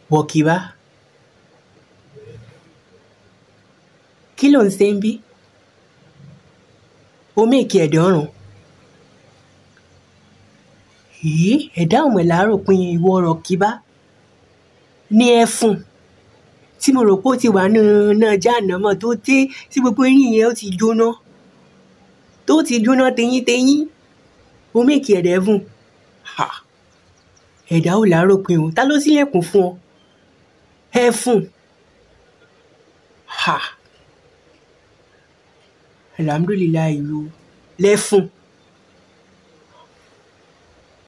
wọ̀kìbá kí ló ń ṣe ń bí omi èkì ẹ̀dẹ̀ ọ̀run yìí ẹ̀dá ọ̀mọ̀ làárò pin ìwọ rọ̀kìbá ní ẹ̀fun tí mo rò pé ó ti wà nínú náà jáànámọ̀ tó dé tí gbogbo eyín yẹn ó ti jóná tó ti jóná teyínteyín omi èkì ẹ̀dẹ̀ ẹ̀fun ha ẹ̀dá ò làárò pin o ta ló ṣílẹ̀kùn fún ọ ẹ̀fun ha alhamdulilayi o lẹ́fun